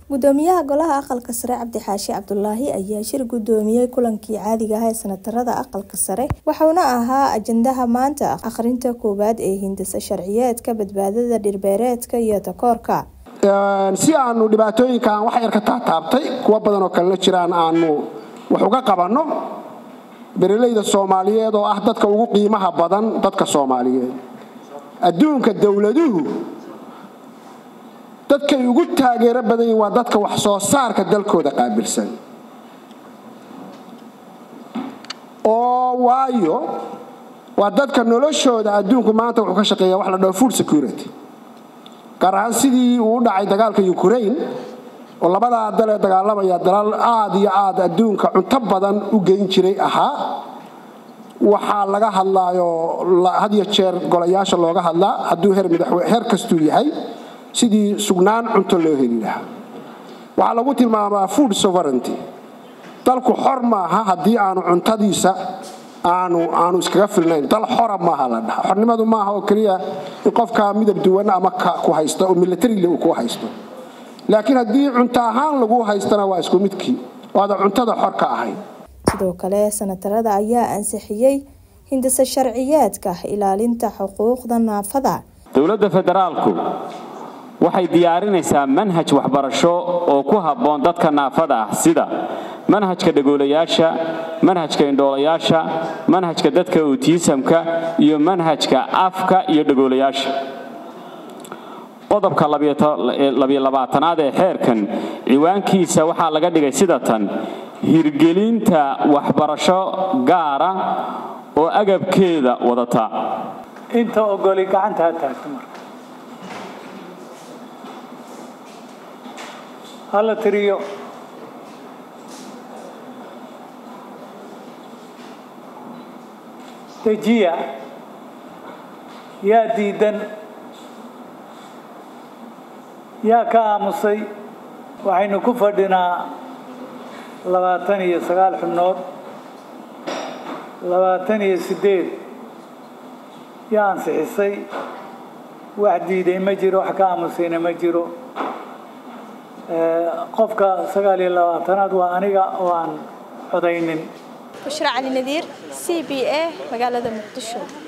gudoomiyaha golaha aqalka sare cabdi xaashi cabdulaahi ayaa shir gudoomiyey kulankii caadiga ah ee sanatarada aqalka sare waxauna ahaa ajandaha maanta akhrinta koowaad ee hindisa sharciyeedka badbaadada dhirbeereedka iyo takoorka si aanu dhibaatooyinkan wax yar ka taataabtay kuwa badan oo kalena jiraan aanu wax uga qabanno beeralayda soomaaliyeed oo ah dadka ugu qiimaha badan dadka soomaaliyeed adduunka dowladuhu dadkay ugu taageero badan yihin waa dadka wax soo saarka dalkooda qaabilsan oo waayo waa dadka noloshooda adduunku maanta wuxuu ka shaqeeya wax la dhaho food security gaar ahaan sidii uu u dhacay dagaalka ukraine oo labadaa dal ee dagaalamaya dalaal aad iyo aad adduunka cunto badan u geyn jiray ahaa waxaa laga hadlaayo had iyo jeer golayaasha looga hadlaa hadduu heer kastuu yahay sidii sugnaan cunto loo heli lahaa waxaa lagu tilmaamaa food sovereignty dalku xor maaha haddii aanu cuntadiisa aanu aanu iskaga filnayn dal xora maaha la dhaha xornimadu maaha oo keliya in qofka midab duwan ama ku haysta oo militarile uu ku haysto laakiin haddii cunto ahaan lagu haystana waa isku midkii waada cuntada xor ka ahayn sidoo kale sanatarada ayaa ansixiyey hindisa sharciyeedka ilaalinta xuquuqda naafada dowladda federaalku waxay diyaarinaysaa manhaj waxbarasho oo ku habboon dadka naafada ah sida manhajka dhagoolayaasha manhajka indhoolayaasha manhajka dadka otiisamka iyo manhajka afka iyo dhagoolayaasha qodobka labyolabaatanaad ee xeerkan ciwaankiisa waxaa laga dhigay sida tan hirgelinta waxbarasho gaara oo agabkeeda wadata inta ogoli gacanta ha taagto marka hala tiriyo dejiya yaa diidan yaa ka aamusay waxaynu ku fadhinaa labaatan iyo sagaal xubnood labaatan iyo siddeed yaa ansixisay wax diiday ma jiro wax ka aamusayna ma jiro qofka sagaal iyo labaatanaad waa aniga oo aan codaynin bushra cali nadiir c b a magaalada muqdisho